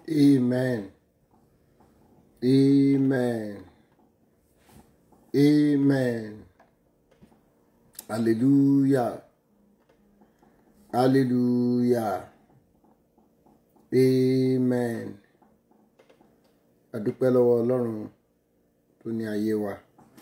Amen. Amen. Amen. Hallelujah. Hallelujah. Amen. A dúpẹ́ lọ́wọ́ Ọlọ́run tó ní ayé wa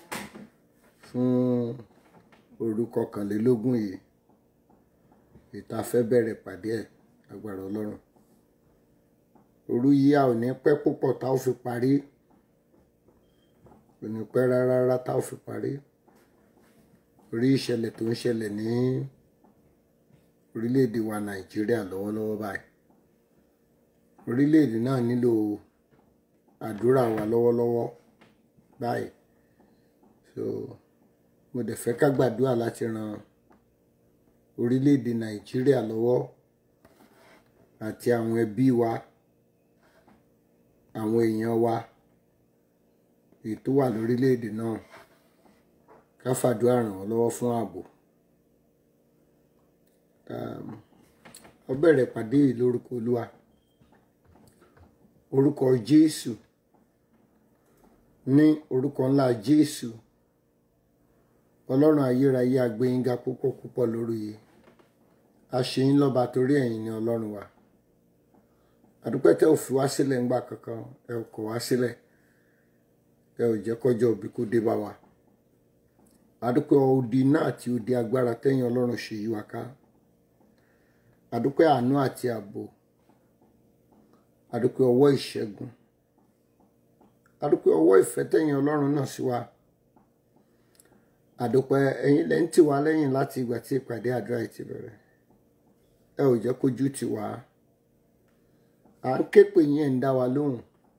fún òru kọkànlélógún yìí ìta fẹ́ bẹ̀rẹ̀ pàdé ẹ̀ agbára Ọlọ́run òru yìí a ò ní pẹ́ púpọ̀ tá ò fi parí kò ní pẹ́ rárá rárá tá ò fi parí orí ìṣẹ̀lẹ̀ tó ń ṣẹlẹ̀ ní orílẹ̀-èdè wa Nàìjíríà lọ́wọ́lọ́wọ́ báyìí orílẹ̀-èdè náà nílò àdúrà wa lọ́wọ́lọ́wọ́ báyìí so mo dẹ̀ fẹ́ ká gbàdúrà láti ran orílẹ̀-èdè Nàìjíríà lọ́wọ́ àti àwọn ẹbí wa àwọn èèyàn wa èyí tó wà lórílẹ̀-èdè náà ká fàdúrà ràn wọ́n lọ́wọ́ fún ààbò ó bẹ̀rẹ̀ pàdé yìí lórúkọ Olúwa orúkọ Jésù ní orúkọ ńlá Jésù Ọlọ́run ayérayé agbẹ́yìnga púpọ̀ púpọ̀ lórí yìí a ṣe yín lọ́ba torí ẹ̀yin ni Ọlọ́run wa àdúpẹ́ tẹ́ ò fi wá sílẹ̀ ńgbà kankan ẹ ò kọ̀ wá sílẹ̀ ẹ ò jẹ́ kọjọ́ òbí kó dé bá wa àdúpẹ́ odi náà àti odi agbára tẹ́yìn Ọlọ́run ṣe yí wa ká àdúpẹ́ àánú àti ààbò àdúpẹ́ ọwọ́ ìṣẹ́gun àdúpẹ́ ọwọ́ ìfẹ́ tẹ́yìn Ọlọ́run náà sí wa àdúpẹ́ ẹ̀yin lẹ́ ń tì wá lẹ́yìn láti ìgbà tí ìpàdé àdúrà yìí ti bẹ̀rẹ̀ ẹ ò jẹ́ kójú tì wá à ń ké pè yín ẹ̀ ń dá wa lóhùn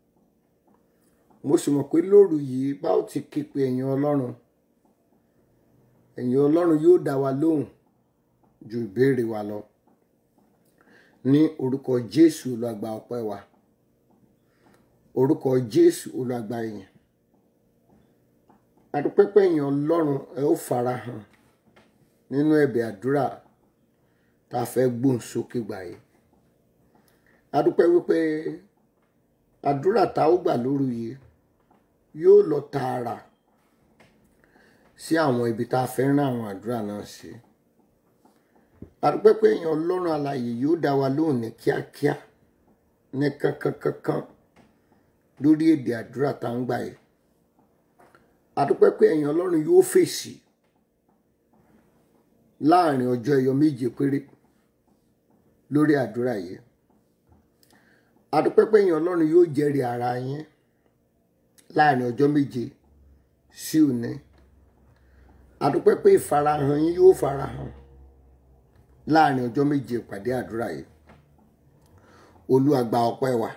mo sì mọ̀ pé lóru yìí bá ó ti ké pè ẹ̀yin Ọlọ́run ẹ̀yin Ọlọ́run yóò dá wa lóhùn ju ìbéèrè wa lọ ní orúkọ Jésù olùgbà ọpẹ́ wa orúkọ Jésù olùgbà ìyìn adúpẹ́pẹ́ ẹ̀yin Ọlọ́run ẹ ó farahàn nínú ẹ̀bẹ̀ àdúrà tá a fẹ́ gbóhùn sókè gbà yìí adúpẹ́ wípé àdúrà tá ó gbà lóru yìí yóò lọ tààrà sí àwọn ibi tá a fẹ́ rán àwọn àdúrà náà sí adúpẹ́ pé èèyàn ọlọ́run alààyè yóò dá wa lóhùn ní kíákíá ní kankankankan lórí èdè àdúrà tá ń gbà yìí adúpẹ́ pé èèyàn ọlọ́run yóò fèsì láàrin ọjọ́ ẹyọ méje péré lórí àdúrà yìí adúpẹ́ pé èèyàn ọlọ́run yóò jẹ́rìí ara yín láàrin ọjọ́ méje sí òní adúpẹ́ pé ìfarahàn yín yóò farahàn láàrin ọjọ́ méje ìpàdé àdúrà yìí Olúwa gba ọpẹ́ wa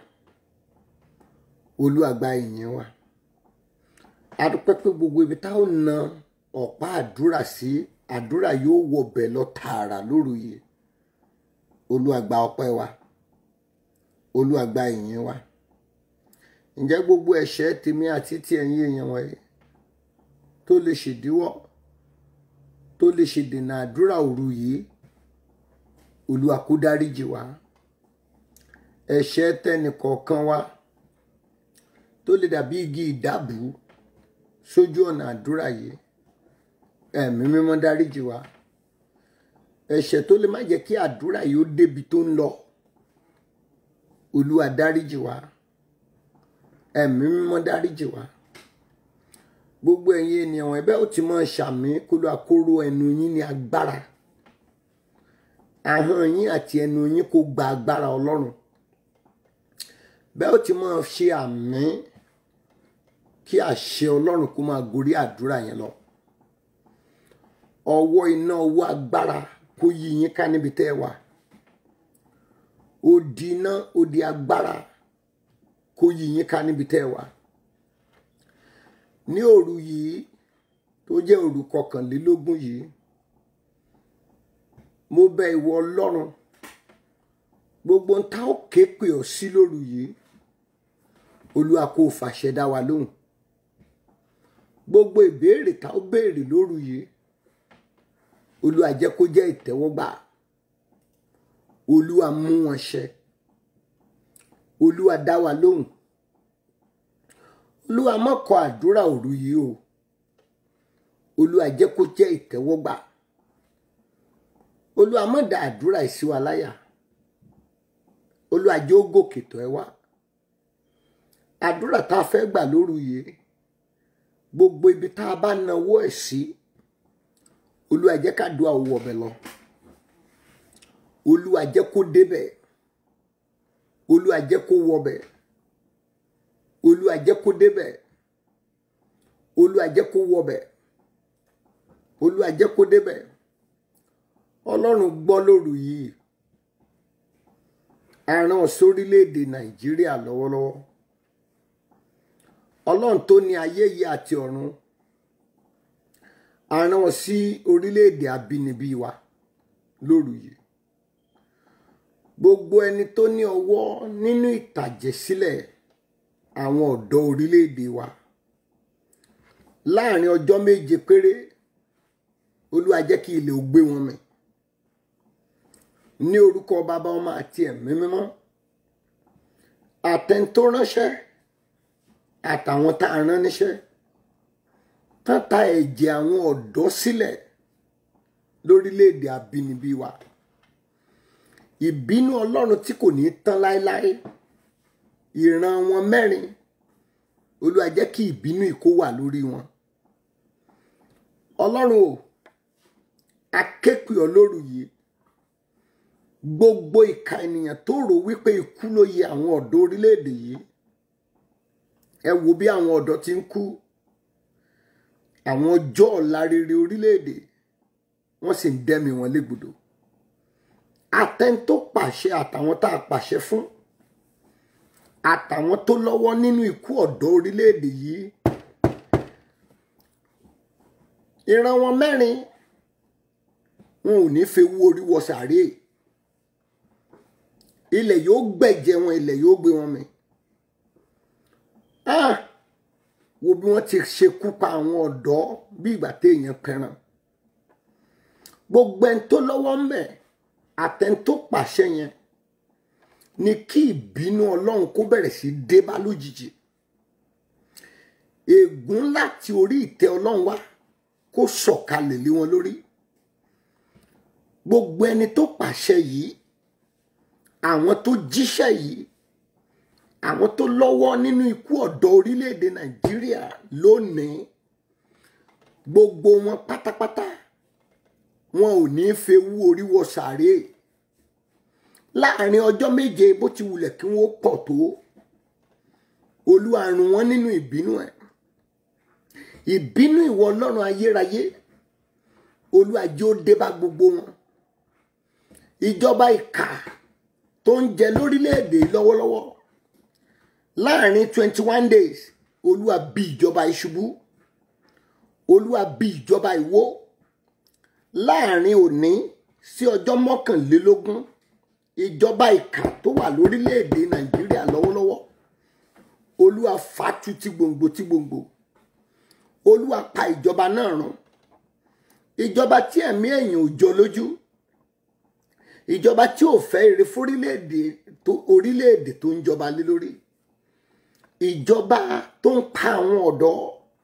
Olúwa gba ìyìn wa adúpẹ́ pé gbogbo ibi táwọn na ọ̀pá àdúrà sí àdúrà yóò wọbẹ̀ lọ tààrà lóru yìí Olúwa gba ọpẹ́ wa Olúwa gba ìyìn wa ǹjẹ́ gbogbo ẹ̀ṣẹ̀ tèmi àti ti ẹ̀yin èèyàn wọ̀nyí tó lè ṣèdíwọ́ tó lè ṣèdènà àdúrà òru yìí Olúwa kó dáríjì wá ẹ̀ṣẹ̀ tẹnìkọ̀ọ̀kan wa tó lè dàbí igi ìdábù sójú ọ̀nà àdúrà yìí ẹ̀mí mímọ́ dáríjì wá ẹ̀ṣẹ̀ tó lè má jẹ́ kí àdúrà yìí ó débi tó ń lọ Olúwa dáríjì wá ẹ̀mí mímọ́ dáríjì wá gbogbo ẹ̀yin ènìyàn wọn ẹ̀bẹ̀ ó ti máa ṣàmì kó ló àkóró ẹnu yín ní agbára ahọ́n yín àti ẹnu yín kó gba agbára Ọlọ́run bẹ́ẹ̀ ó ti máa ṣe àmì kí àṣẹ Ọlọ́run kó máa gorí àdúrà yẹn lọ ọwọ́ iná ọwọ́ agbára kó yí yín ká níbi tẹ́ ẹ wà odi iná odi agbára kó yí yín ká níbi tẹ́ ẹ wà ní òru yìí tó jẹ́ òru kọkànlélógún yìí mo bẹ̀ ìwọ Ọlọ́run gbogbo ń ta ó ké pè ọ́ sí lóru yìí Olúwa kó fàṣẹ dá wa lóhùn gbogbo ìbéèrè tá ó béèrè lóru yìí Olúwa jẹ́ kó jẹ́ ìtẹ́wọ́gbà Olúwa mú wọn ṣẹ olúwa dá wa lóhùn olúwa má kọ àdúrà òru yìí o olúwa jẹ́ kó jẹ́ ìtẹ́wọ́gbà olúwa má dá àdúrà yìí sí wa láyà olúwa jẹ́ ó gòkè tó ẹ wá àdúrà tá a fẹ́ gbà lóru yìí gbogbo ibi tá a bá nawọ́ ẹ̀ sí olúwa jẹ́ ká dùn àwọ̀ ọ̀bẹ lọ olúwa jẹ́ kó débẹ̀ olúwa jẹ́ kó wọbẹ̀ olúwa jẹ́ kó débẹ̀ olúwa jẹ́ kó wọbẹ̀ olúwa jẹ́ kó débẹ̀ ọlọ́run gbọ́ lóru yìí aràn sórílẹ̀-èdè nàìjíríà lọ́wọ́lọ́wọ́ ọlọ́run tó ní ayé yìí àti ọ̀run aràn sí orílẹ̀-èdè abínibí wa lóru yìí gbogbo ẹni tó ní ọwọ́ nínú ìtàjẹ̀sílẹ̀ àwọn ọ̀dọ́ orílẹ̀-èdè wa láàrin ọjọ́ méje péré olúwa jẹ́ kí ilẹ̀ ó gbé wọn mì ní orúkọ bàbá ọmọ àti ẹ̀mí mímọ́ àtẹ̀ntó ránṣẹ́ àtàwọn tá a rán níṣẹ́ tán ta ẹ̀jẹ̀ àwọn ọ̀dọ́ sílẹ̀ lórílẹ̀‐èdè abínibí wa ìbínú ọlọ́run tí kò ní tán láéláé ìran wọn mẹ́rin olúwa jẹ́ kí ìbínú ìkó wà lórí wọn ọlọ́run o akéèpì ọlọ́run yìí gbogbo ìka ènìyàn tó rò wípé ikú ló yẹ àwọn ọ̀dọ́ orílẹ̀-èdè yìí ẹ wo bí àwọn ọ̀dọ́ ti ń kú àwọn ọjọ́ ọ̀la rere orílẹ̀-èdè wọ́n sì ń dẹ́mi wọn légbodò àtẹn tó pàṣẹ àtàwọn tá a pàṣẹ fún àtàwọn tó lọ́wọ́ nínú ikú ọ̀dọ́ orílẹ̀-èdè yìí ìran wọn mẹ́rin wọn ò ní fẹ́ wú orí wọ sàréè ilẹ̀ yóò gbẹ̀jẹ̀ wọn ilẹ̀ yóò gbé wọn mì ah wo bí wọ́n ti ṣekú pa àwọn ọ̀dọ́ bí ìgbà téèyàn pẹran gbogbo ẹni tó lọ́wọ́ ń bẹ̀ àtẹni tó pàṣẹ yẹn ni kí ìbínú ọlọ́run kó bẹ̀rẹ̀ sí dé bá lójijì ègún láti orí ìtẹ́ ọlọ́run wá kó sọ̀kalẹ̀ lé wọn lórí gbogbo ẹni tó pàṣẹ yìí àwọn tó jíṣẹ́ yìí àwọn tó lọ́wọ́ nínú ikú ọ̀dọ́ orílẹ̀-èdè nàìjíríà lónìí gbogbo wọn pátápátá wọn ò ní í fewú orí wọ sàréè láàrin ọjọ́ méje bó ti wulẹ̀ kí wọ́n pọ̀ tó olúwa run wọn nínú ìbínú ẹ̀ ìbínú ìwọ ọlọ́run ayérayé olúwa jẹ́ ó dé bá gbogbo wọn ìjọba ìkà tó ń jẹ lórílẹ̀‐èdè lọ́wọ́lọ́wọ́ láàrin twenty one days olúwa bí ìjọba ìṣubú olúwa bí ìjọba ìwó láàrin òní sí ọjọ́ mọ́kànlélógún ìjọba ìkà tó wà lórílẹ̀‐èdè nàìjíríà lọ́wọ́lọ́wọ́ olúwa fàtú tí gbòǹgbò tí gbòǹgbò olúwa pa ìjọba náà run ìjọba tí ẹ̀mí èèyàn ò jọ lójú ìjọba tí ò fẹ́ èrè fórílẹ̀-èdè tó orílẹ̀-èdè tó ń jọba lé lórí ìjọba tó ń pa àwọn ọ̀dọ́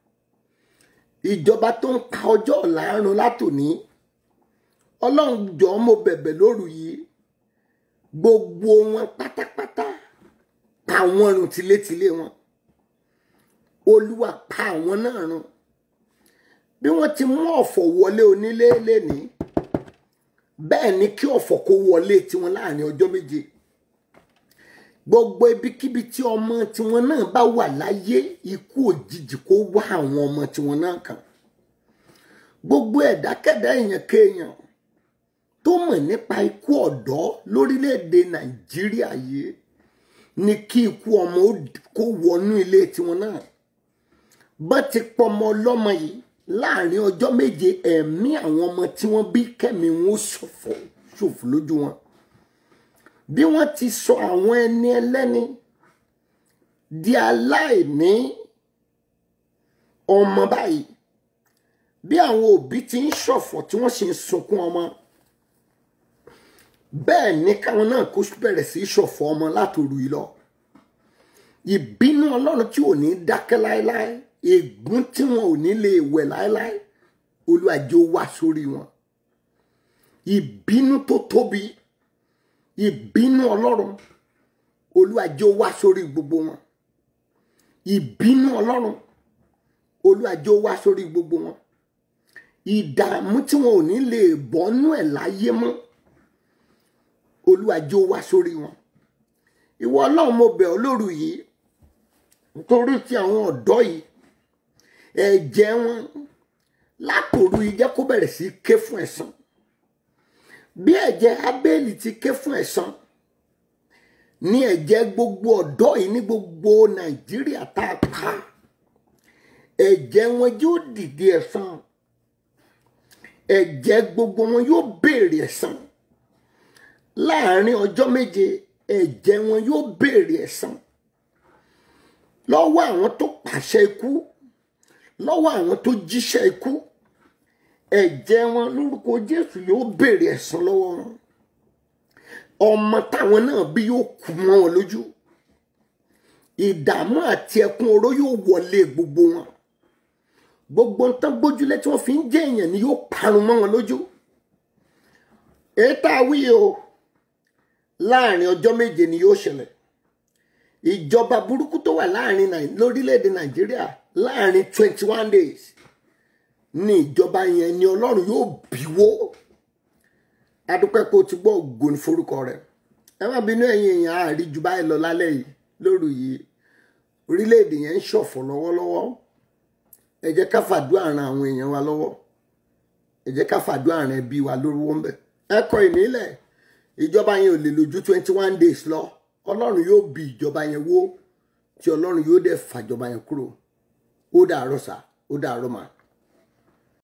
ìjọba tó ń pa ọjọ́ ọ̀la run látòní ọlọ́run jọ̀ọ́ mo bẹ̀bẹ̀ lóru yìí gbogbo wọn pátápátá pa wọn run tilétilé wọn olúwa pa àwọn náà run bí wọ́n ti mú ọ̀fọ̀ wọlé onílé lénìí bẹ́ẹ̀ ni kí ọ̀fọ̀ kó wọlé tiwọn láàrin ọjọ́ méje gbogbo ibikíbi tí ọmọ tiwọn náà bá wà láyé ikú òjijì kó wá àwọn ọmọ tiwọn náà kàn gbogbo ẹ̀dákẹ́dá èèyàn kéèyàn tó mọ̀ nípa ikú ọ̀dọ́ lórílẹ̀‐èdè nàìjíríà yìí ni kí ikú ọmọ kó wọnú ilé tiwọn náà bá ti pọmọ ọlọ́mọ yìí láàrin ọjọ́ méje ẹ̀mí àwọn ọmọ tí wọ́n bí kẹ́mi wọn ṣòfò ṣòfò lójú wọn bí wọ́n ti sọ àwọn ẹni ẹlẹ́ni di aláìní ọmọ báyìí bí àwọn òbí ti ń ṣọ̀fọ̀ tí wọ́n sì ń sunkún ọmọ bẹ́ẹ̀ ni káwọn náà kó bẹ̀rẹ̀ sí í ṣọ̀fọ̀ ọmọ látòru yìí lọ ìbínú ọlọ́run tí ò ní dákẹ́ láéláé ègún tí wọn ò ní lè wẹ̀ láéláé olúwa jẹ́ ó wá sórí wọn ìbínú tó tóbi ìbínú ọlọ́run olúwa jẹ́ ó wá sórí gbogbo wọn ìbínú ọlọ́run olúwa jẹ́ ó wá sórí gbogbo wọn ìdààmú tí wọn ò ní lè bọ́nú ẹ̀ láyé mọ́ olúwa jẹ́ ó wá sórí wọn ìwọ ọlọ́run mo bẹ̀ ọ́ lóru yìí nítorí ti àwọn ọ̀dọ́ yìí ẹ̀jẹ̀ wọn látòru yìí jẹ́ kó bẹ̀rẹ̀ sí ké fún ẹ̀san bí ẹ̀jẹ̀ abẹ́ẹ̀lì ti ké fún ẹ̀san ní ẹ̀jẹ̀ gbogbo ọ̀dọ́ yìí ní gbogbo nàìjíríà tá a pa ẹ̀jẹ̀ wọn yóò dìde ẹ̀san ẹ̀jẹ̀ gbogbo wọn yóò béèrè ẹ̀san láàárín ọjọ́ méje ẹ̀jẹ̀ wọn yóò béèrè ẹ̀san lọ́wọ́ àwọn tó pàṣẹ ikú lọ́wọ́ àwọn tó jíṣẹ́ ikú ẹ̀jẹ̀ wọn lórúkọ jésù yóò béèrè ẹ̀san lọ́wọ́ wọn ọmọ táwọn náà bí yóò kú mọ́ wọn lójú ìdààmú àti ẹkún oró yóò wọlé gbogbo wọn gbogbo ń tán gbójúlé tí wọ́n fi ń jẹ́ èèyàn ni yóò parun mọ́ wọn lójú èyí tá a wí o láàrin ọjọ́ méje ni yóò ṣẹlẹ̀ ìjọba burúkú tó wà láàrin Nàì- lórílẹ̀‐èdè nàìjíríà láàrin twenty one days ní ìjọba yẹn ni ọlọ́run yóò bíwó adúpẹ́ pé o ti gbọ́ ògo ní forúkọ rẹ̀ ẹ má bínú ẹ̀yin èèyàn àárí ju báyìí lọ lálẹ́ yìí lóru yìí orílẹ̀‐èdè yẹn ń ṣọ̀fọ̀ lọ́wọ́lọ́wọ́ ẹ jẹ́ ká fàdúrà ran àwọn èèyàn wa lọ́wọ́ ẹ jẹ́ ká fàdúrà ran ẹbí wa lórúkọ ńbẹ ẹ kọ ìnílẹ̀ ìjọba yẹn ò lè lò ju twenty one days lọ ọlọ́run yóò bí ìjọba yẹn wó tí ọlọ́run yóò dẹ̀ fàjọba yẹn kúrò ó dàárọ̀ sá ó dàárọ̀ mà.